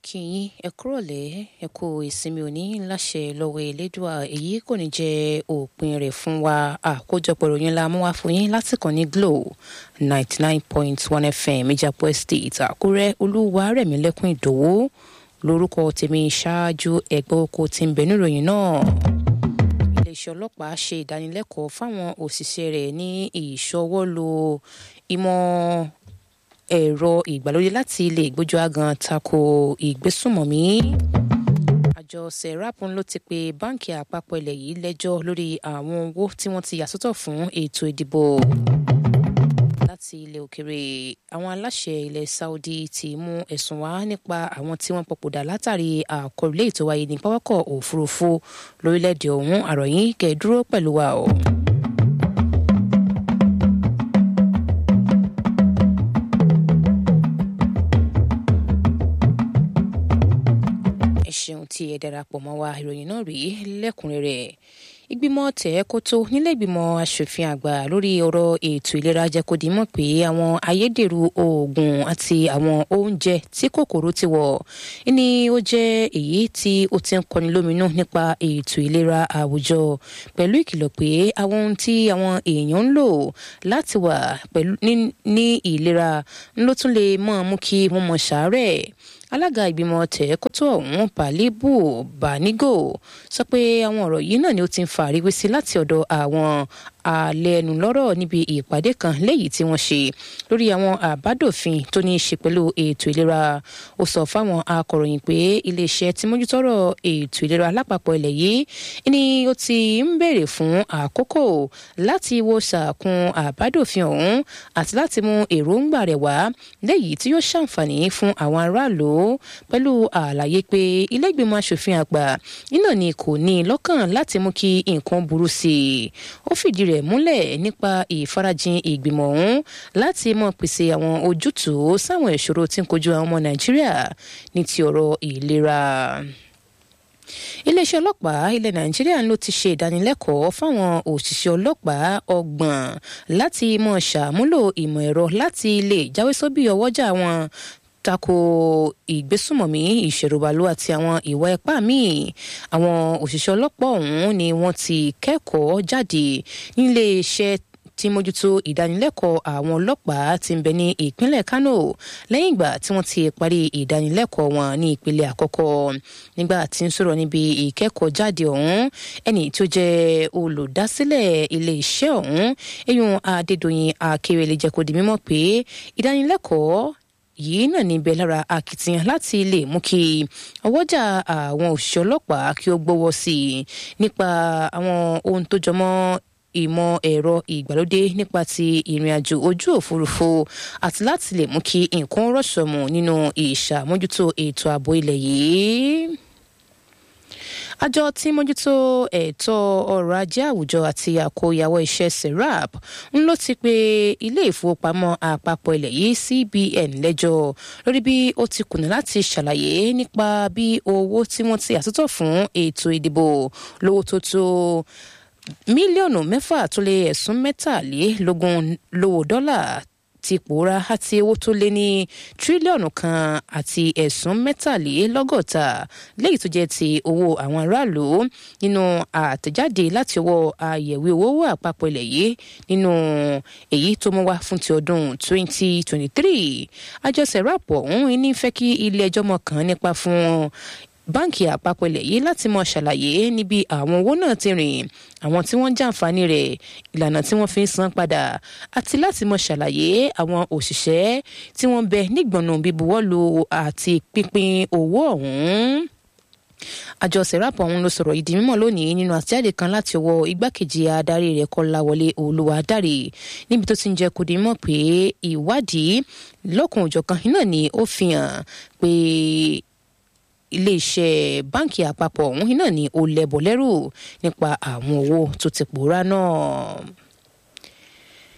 kí yín ẹ kúrọ̀lẹ́ ẹ kú ìsinmi òní láṣẹ lọ́wọ́ elédùà èyí kò ní jẹ́ òpin rẹ̀ fún wa àkójọpọ̀ ìròyìn la mú wá fún yín láti kàn ní Glo ninety nine point one FM ìjàpọ̀ estate àkúrẹ́ olúwarẹ̀mílẹ́kùn ìdòwú lórúkọ tèmi ṣáájú ẹgbẹ́ oko tí ń bẹ níròyìn náà iléeṣẹ́ ọlọ́pàá ṣe ìdánilẹ́kọ̀ọ́ fáwọn òṣìṣẹ́ rẹ̀ ní ìṣọwọ́lò ìmọ̀ ẹ̀rọ ìgbàlódé láti lè gbójú agan tako ìgbésùnmọ̀mí. àjọ serap ló ti pe báǹkì àpapọ̀ ilẹ̀ yìí lẹ́jọ́ lórí àwọn owó tí wọ́n ti yà sọ́tọ̀ fún ètò ìdìbò. láti ilẹ̀ òkèrè àwọn aláṣẹ ilẹ̀ Saudi ti mú ẹ̀sùn wá nípa àwọn tí wọ́n papòdà látàrí àkọlù ètò wáyé ní pápákọ̀ òfurufú lórílẹ̀‐èdè ọ̀hún àròyìn kẹ́ẹ̀dúró pẹ̀lú wa o. ẹ ṣeun tí ẹ darapọ̀ mọ́ wa ìròyìn náà rí lẹ́kùnrẹ́rẹ́ ìgbìmọ̀ tẹ̀ẹ́kótó nílẹ̀gbìmọ̀ asòfin àgbà lórí ọ̀rọ̀ ètò ìlera jẹ́ kó di mọ̀ pé àwọn ayédèrú oògùn àti àwọn oúnjẹ tí kòkòrò ti wọ̀ ní ó jẹ́ èyí tí ó ti ń kọni lóminú nípa ètò ìlera àwùjọ pẹ̀lú ìkìlọ̀ pé àwọn ohun tí àwọn èèyàn ń lò láti wà pẹ̀lú ní ìlera ló tún lè mọ̀ mú kí wọ́n mọ̀ ṣàárẹ̀ alága ìgbìmọ̀ tẹ̀ẹ́kótó ọ̀hún pàlíbù bánígò sọ pé àwọn ọ̀rọ̀ yìí náà ni ó ti ń fa àríwísí láti ọ̀dọ̀ àwọn àlẹ́nu lọ́rọ̀ níbi ìpàdé kan léyìí tí wọ́n ṣe lórí àwọn àbádòfin tó ní í ṣe pẹ̀lú ètò ìlera ó sọ fáwọn akọ̀ròyìn pé iléeṣẹ́ tí mójútọ́rọ̀ ètò ìlera lápapọ̀ ilẹ̀ yìí ni ó ti ń béèrè fún àkókò láti wo sàkún àbádòfin ọ̀hún àti láti mú èròǹgbà rẹ̀ wá léyìí tí yóò ṣàǹfààní fún àwọn aráàlú pẹ̀lú àlàyé pé ilé ìgbìmọ̀ asòfin àgbà iná ni kò ní lọ́kàn láti mú kí nǹkan burú sí i ó fìdí rẹ̀ múlẹ̀ nípa ìfarajìn ìgbìmọ̀ ọ̀hún láti mọ̀ pèsè àwọn ojútùú sáwọn ìṣòro tí ń kojú àwọn ọmọ nàìjíríà ní ti ọ̀rọ̀ ìlera iléeṣẹ́ ọlọ́pàá ilẹ̀ nàìjíríà ló ti ṣe ìdánilẹ́kọ̀ọ́ fáwọn òṣìṣẹ́ ọlọ́pàá ọgbọ̀n láti mọ̀ ṣàmúlò ìmọ̀ ẹ̀rọ láti lè jáwé sóbì ọwọ́jà wọn tako ìgbésùmọ̀mí ìṣèrùbàlù àti àwọn ìwà ipá míì àwọn òṣìṣẹ́ ọlọ́pàá ọ̀hún ni wọ́n ti kẹ́kọ̀ọ́ jáde nílé iṣẹ́ tí mójútó ìdánilẹ́kọ̀ọ́ àwọn ọlọ́pàá tí ń bẹ ní ìpínlẹ̀ Kano lẹ́yìn ìgbà tí wọ́n ti parí ìdánilẹ́kọ̀ọ́ wọn ní ìpele àkọ́kọ́ nígbà tí ń sọ̀rọ̀ níbi ìkẹ́kọ̀ọ́ jáde ọ̀hún ẹni tó jẹ́ olùdásílẹ̀ ilé iṣẹ́ ọ̀hún eyín Adédọ̀yìn Akérèlé jẹ́ kó di mímọ̀ pé ìdánilẹ́kọ̀ọ́ yìí náà níbẹ̀ lára akitiyan láti lè mú kí ọwọ́jà àwọn òṣìṣẹ́ ọlọ́pàá kí ó gbọ́wọ́ sí i nípa àwọn ohun tó jọmọ́ ìmọ̀ ẹ̀rọ ìgbàlódé nípa ti ìrìn àjò ojú òfurufú àti láti lè mú kí nǹkan rọ̀ṣọ̀mù nínú ìṣàmójútó ètò ààbò ilẹ̀ yìí àjọ tí mójútó ẹ̀tọ́ ọrọ̀ ajé àwùjọ àti àkóyawọ́ iṣẹ́ serap ń ló ti pe ilé ìfowópamọ́ àpapọ̀ ilẹ̀ yìí CBN lẹ́jọ́ lórí bí ó ti kùnà láti ṣàlàyé nípa bí owó tí wọ́n ti àtúntọ̀ fún ètò ìdìbò lówó tó tó mílíọ̀nù mẹ́fà tó lé ẹ̀sùn mẹ́tàlélógún lówó dọ́là ti pòórá àti owó tó lé ní tírílíọ̀nù kan àti ẹ̀sùn mẹ́tàlélọ́gọ́ta léyìí tó jẹ́ ti owó àwọn aráàlú nínú àtẹ̀jáde láti ọwọ́ àyẹ̀wé owó àpapọ̀ ilẹ̀ yìí nínú èyí tó mú wá fún ti ọdún 2023 àjọ serap ọ̀hún ní fẹ́ kí ilé ẹjọ́ mọ̀ kàn nípa fún báǹkì àpapọ̀ ilẹ̀ yìí láti mọ ṣàlàyé níbi àwọn owó náà ti rìn àwọn tí wọ́n ń jàǹfààní rẹ̀ ìlànà tí wọ́n fi ń san padà àti láti mọ ṣàlàyé àwọn òṣìṣẹ́ tí wọ́n bẹ nígbọ̀nà bíbuwọ́lù àti pínpín owó ọ̀hún àjọ serap ọ̀hún ló sọ̀rọ̀ ìdí mímọ̀ lónìí nínú àtẹ̀jáde kan láti ọwọ́ igbákejì adarí rẹ̀ kọ́láwọlé olúwadáre níbi tó ti ń jẹ́ kó di mọ̀ pé ìwádìí lọ́kùn òjọ̀kan náà ni ó fi hàn pé iléeṣẹ́ báǹkì àpapọ̀ ọ̀hún náà ni ó lẹ́bọ̀ lẹ́rù nípa àwọn owó tó ti pòórá náà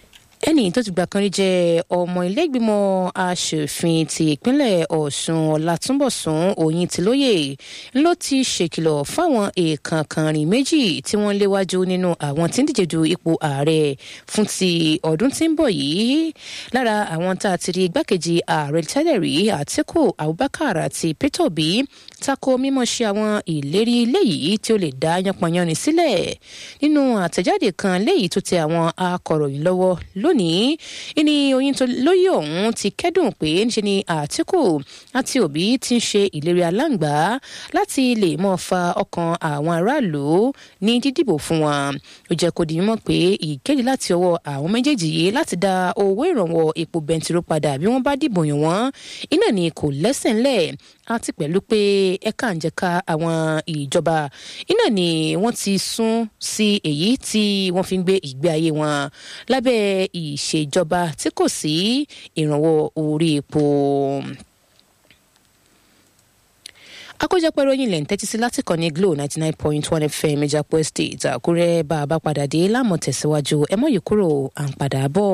ẹnì tó ti gbà kan rí jẹ́ ọmọ ilégbìmọ̀ asòfin ti ìpínlẹ̀ ọ̀ṣun ọ̀làtúnbọ̀sún òyìntìlóye ló ti ṣèkìlọ̀ fáwọn èèkàn kànrin méjì tí wọ́n léwájú nínú àwọn tí ń díje du ipò ààrẹ fún ti ọdún tí ń bọ̀ yìí lára àwọn tá a ti rí igbákejì ààrẹ tẹ́lẹ̀ rí àtíkù abubakar àti peter obi tako mímọ ṣe àwọn ìlérí léyìí tí ó lè dá yánpọnyánni sílẹ̀ nínú àtẹ̀jáde kan léyìí tó tẹ àwọn akọ̀ròyìn lọ́wọ́ lónìí ìní oyin tó lóyè ọ̀hún ti kẹ́dùn pé ńṣe ni àtìkù àti òbí ti ń ṣe ìlérí aláǹgbá láti lè mọ́ fa ọkàn àwọn aráàlú ní dídìbò fún wọn ó jẹ́ kó di mímọ̀ pé ìkéde láti ọwọ́ àwọn méjèèjì yìí láti dá owó ìrànwọ́ epo bẹntiró padà bí wọ́n bá dìbò yàn wọ́n iná ni kò lẹ́sẹ̀ ńlẹ̀ àti pẹ̀lú pé ẹ̀ka ǹjẹ̀ka àwọn ìjọba iná ni wọ́n ti sún sí èyí tí wọ́n fi ń gbé ìgbé ayé wọn lábẹ́ ìṣèjọba tí kò sí ìrànwọ́ orí epo àkójọpọ̀ ìròyìn ilẹ̀ ń tẹ́tí sí láti kàn ní glo ninety nine point one fm ìjàpọ̀ estate àkúrẹ́ bá a bá padà dé láàmú tẹ̀síwájú ẹ mọ̀ yìí kúrò à ń padà bọ̀.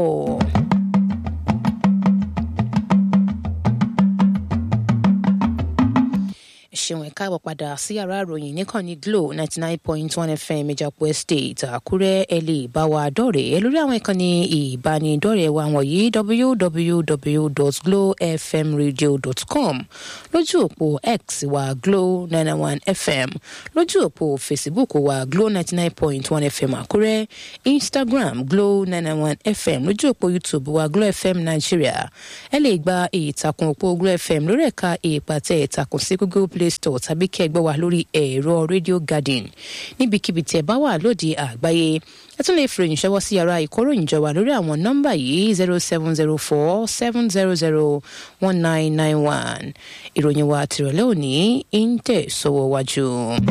ṣeun ẹ káàbọ̀ padà sí yàrá ìròyìn níkànnì glo ninety nine point one fm ìjàpọ̀ estate àkúrẹ́ ẹ lè bá wa dọ̀rẹ́ lórí àwọn ìkànnì ìbánidọ́rẹ̀ẹ́ wa wọ̀nyí www.glowfmradio.com lójú òpó x wa glo nine one fm lójú òpó facebook wa glo ninety nine point one fm àkúrẹ́ instagram glo nine one fm lójú òpó youtube wa glo fm nigeria ẹ lè gba ìtàkùn òpó glo fm lórí ẹ̀ka ìpàtẹ ìtàkùn sí google play store tàbí kí ẹ gbọ́ wa lórí ẹ̀rọ radio garden níbikíbi tí ẹ bá wà lóde àgbáyé ẹ tún lè fìròyìn ṣọwọ́ sí yàrá ìkóròyìn jọ wà lórí àwọn nọ́mbà yìí zero seven zero four seven zero zero one nine nine one ìròyìn wa tìrọ̀lẹ́ òní ń tẹ̀ sọ́wọ́ wájú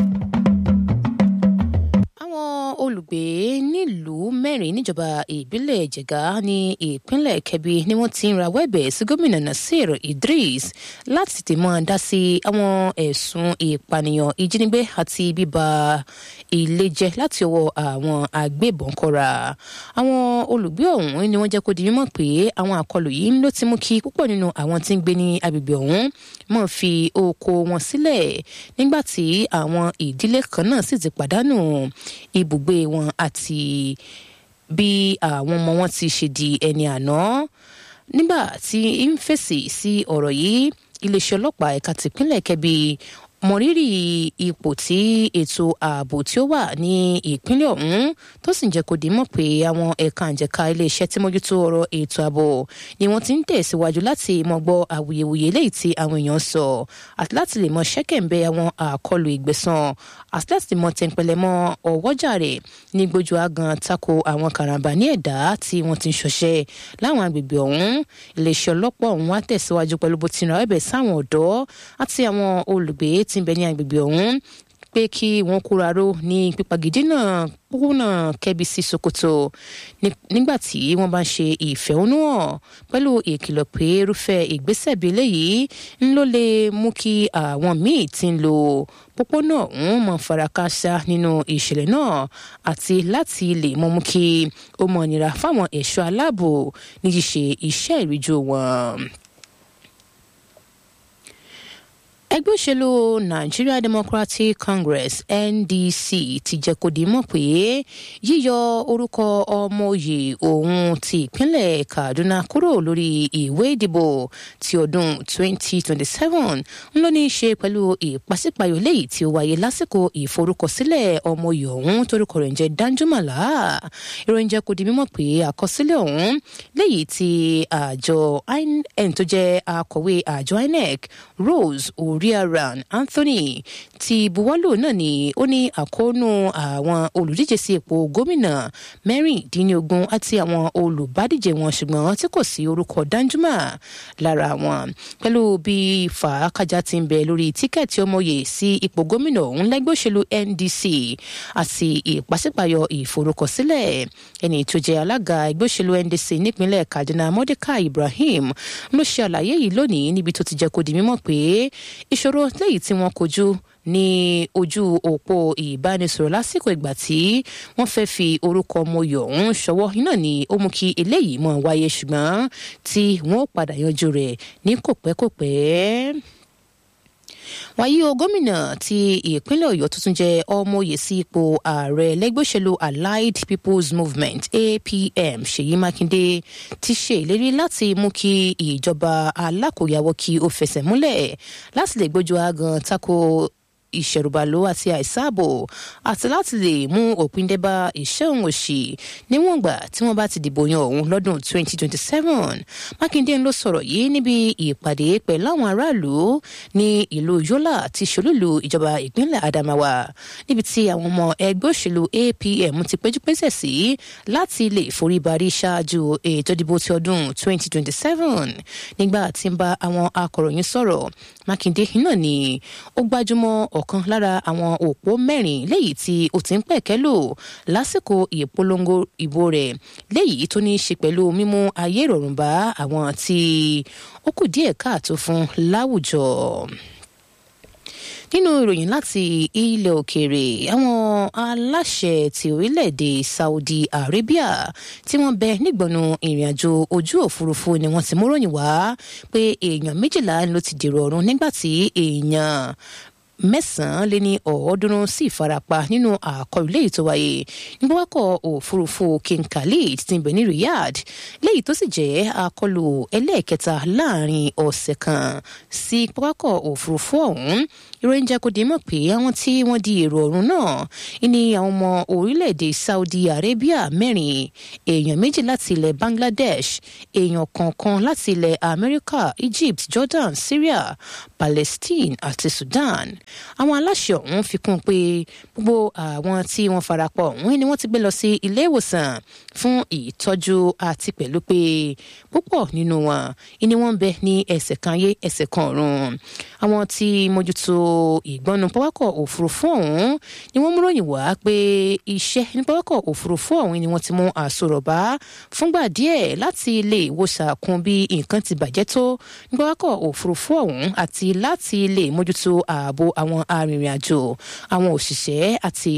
olùgbé nílùú mẹ́rin níjọba ìbílẹ̀ jẹ̀gá ní ìpínlẹ̀ kẹbi ni wọ́n ti ń rawọ́ ẹ̀bẹ̀ sí gómìnà nasir idris láti tètè máa dá sí àwọn ẹ̀sùn ìpànìyàn ìjínigbé àti bíba ilé jẹ́ láti ọwọ́ àwọn agbébọn kọ́ra àwọn olùgbé ọ̀hún ni wọ́n jẹ́ kó di mímọ̀ pé àwọn àkọlù yìí ló ti mú kí púpọ̀ nínú àwọn tí ń gbé ní agbègbè ọ̀hún máa fi oko wọn sílẹ̀ nígbà tí àwọn ìdílé kan náà sì ti pàdánù ibùgbé wọn àti bí àwọn ọmọ wọn ti ṣe di ẹni àná nígbà tí ń fèsì sí ọ̀rọ̀ yìí iléeṣẹ́ ọlọ́pàá ẹ̀ka tìpínlẹ̀ kẹbi mọrírì ipò tí ètò ààbò tí ó wà ní ìpínlẹ̀ ọ̀hún tó sì ń jẹ́ kó di mọ̀ pé àwọn ẹ̀ka àjẹká iléeṣẹ́ tí mójútó ọ̀rọ̀ ètò ààbò ni wọ́n ti ń tẹ̀síwájú láti mọ̀ gbọ́ awuyewuye léyìí tí àwọn èèyàn sọ àti láti lè mọ ṣẹ́kẹ̀ǹbẹ̀ àwọn àkọlù ìgbẹ̀sán àti láti mọ tẹ̀ǹpẹ̀lẹ̀ mọ́ ọwọ́jà rẹ̀ ní gbójú agan tako àwọn karambà ní ẹ̀dá tí wọ́n ti ń ṣọṣẹ́ láwọn agbègbè ọ̀hún iléeṣẹ́ ọlọ́pàá ọ̀hún wá tẹ̀síwájú pẹ̀lú bó ti ràn ẹ̀bẹ̀ sáwọn ọ̀dọ́ àti àwọn olùgbé tí ń bẹ ní agbègbè ọ̀hún pé kí wọ́n kóra ró ní pípagídí náà pópónà kẹ́bi sí sokoto nígbà tí wọ́n bá ń ṣe ìfẹ̀hónúhàn pẹ̀lú ìkìlọ̀ pé irúfẹ́ ìgbésẹ̀ bíi eléyìí ń ló lè mú kí àwọn míì ti ń lo pópónà ọ̀hún mọ̀ farakásá nínú ìṣẹ̀lẹ̀ náà àti láti lè mọ̀ mú kí ó mọ̀ nira fáwọn ẹ̀ṣọ́ aláàbò ní ṣíṣe iṣẹ́ ìríjú wọn ẹgbẹ́ òṣèlú nigeria democratic congress ndc ti jẹ́ kó di mọ̀ pé yíyọ orúkọ ọmọoyè òun ti ìpínlẹ̀ kaduna kúrò lórí ìwé ìdìbò ti ọdún 2027 ń lọ ní í ṣe pẹ̀lú ìpàsípàyọ léyìí tí ó wáyé lásìkò ìforúkọsílẹ̀ ọmọoyè ọ̀hún torúkọ rẹ̀ ń jẹ́ danjumala ìròyìn jẹ́ kó di mímọ̀ pé àkọsílẹ̀ ọ̀hún léyìí tí àjọ inec tó jẹ́ akọ̀wé àjọ inec rose orí Oriaran Anthony ti buwọ́lù náà ni ó ní àkóónú àwọn olùdíje sí ipò gómìnà mẹ́rìndínlógún àti àwọn olùbádíje wọn ṣùgbọ́n tí kò sí orúkọ Danjuma lára wọn pẹ̀lú bí fàákàjà ti ń bẹ lórí tíkẹ́ẹ̀tì ọmọye sí ipò gómìnà ọ̀hún lẹ́gbẹ́ òṣèlú NDC àti ìpàsípàyọ ìforúkọsílẹ̀ ẹni tó jẹ́ alága ẹgbẹ́ òṣèlú NDC nípínlẹ̀ Kaduna Mordecai Ibrahim ló ṣe àlàyé yìí lónìí níbi tó ti jẹ́ kó di mímọ̀ pé ìṣòro léyìí tí wọ́n kojú ní ojú òpó ìbánisọ̀rọ̀ lásìkò ìgbà tí wọ́n fẹ́ fi orúkọ ọmọoyè ọ̀hún ṣọwọ́ iná ni ó mú kí eléyìí mọ̀ wáyé ṣùgbọ́n tí wọ́n ó padà yanjú rẹ̀ ní kòpẹ́kòpẹ́ wàyí o gómìnà ti ìpínlẹ̀ ọ̀yọ́ tuntun jẹ́ ọmọoyè sí ipò ààrẹ lẹ́gbẹ́ òṣèlú allied people's movement apm ṣèyí mákindé ti ṣe ìlérí láti mú kí ìjọba alákòyàwó kí ó fẹsẹ̀ múlẹ̀ láti lè gbójú agan tako ìṣẹ̀rùbàlò àti àìsáàbò àti láti lè mú òpin dé bá iṣẹ́ òun òṣì níwọ̀n gbà tí wọ́n bá ti dìbò yan òun lọ́dún 2027 mákindé ló sọ̀rọ̀ yìí níbi ìpàdé pẹ̀lú àwọn aráàlú ní ìlú yọlá ti ṣolúlu ìjọba ìpínlẹ̀ adamawa níbi tí àwọn ọmọ ẹgbẹ́ òṣèlú apm ti péjúpésẹ̀ sí láti lè foríbarí ṣáájú ètò ìdìbò ti ọdún 2027 nígbà tí ń bá àwọn akọ̀ròyìn sọ̀rọ̀ mákindé náà ni ó gbájúmọ́ ọ̀kan lára àwọn òpó mẹ́rin léyìí tí ó ti ń pẹ̀kẹ́ lò lásìkò ìpolongo ìbò rẹ̀ léyìí tó ní í ṣe pẹ̀lú mímú ayé ìrọ̀rùn bá àwọn tí ó kù díẹ̀ káàtó fún láwùjọ nínú ìròyìn láti ilẹ̀ òkèèrè àwọn aláṣẹ ti orílẹ̀-èdè saudi arabia tí wọ́n bẹ nígbọ̀nù ìrìnàjò ojú òfurufú ni wọ́n ti múròyìn wá pé èèyàn méjìlá ló ti dèrò ọ̀run nígbà tí èèyàn mẹ́sàn-án lé ní ọ̀ọ́dúnrún sí ìfarapa nínú àkọlù léyìí tó wáyé ní pápákọ̀ òfurufú king khalid ti bẹ̀ ní riyadh léyìí tó sì jẹ́ àkọlù ẹlẹ́ẹ̀kẹta láàrin ọ̀sẹ̀ kan sí pápákọ̀ òfurufú ọ̀hún ìròyìn jẹ́ kó di mọ̀ pé àwọn tí wọ́n di èrò ọ̀run náà ní àwọn ọmọ orílẹ̀-èdè saudi arabia mẹ́rin èèyàn méjì láti ilẹ̀ bangladesh èèyàn kọ̀ọ̀kan láti ilẹ̀ amẹ́ríkà egypt jordan syria palestine àti sudan àwọn aláṣẹ ọ̀hún fi kún un pé gbogbo àwọn tí wọ́n farapọ̀ ọ̀hún ni wọ́n ti gbé lọ sí ilé ìwòsàn fún ìtọ́jú àti pẹ̀lú pé púpọ̀ nínú wọn ni wọ́n ń bẹ ní ẹsẹ̀ kan ayé ẹsẹ̀ kan ọ̀run àwọn tí mójútó ìgbọ́nu pápákọ̀ òfurufú ọ̀hún ni wọ́n múròyìn wá pé iṣẹ́ ní pápákọ̀ òfurufú ọ̀hún ni wọ́n ti mú àsọ̀rọ̀bá fúngbà díẹ̀ láti lè wo sàkún bí nǹkan ti bàjẹ́ tó ní pápákọ̀ òfurufú ọ̀hún àti láti lè mójútó ààbò àwọn arìnrìn-àjò àwọn òṣìṣẹ́ àti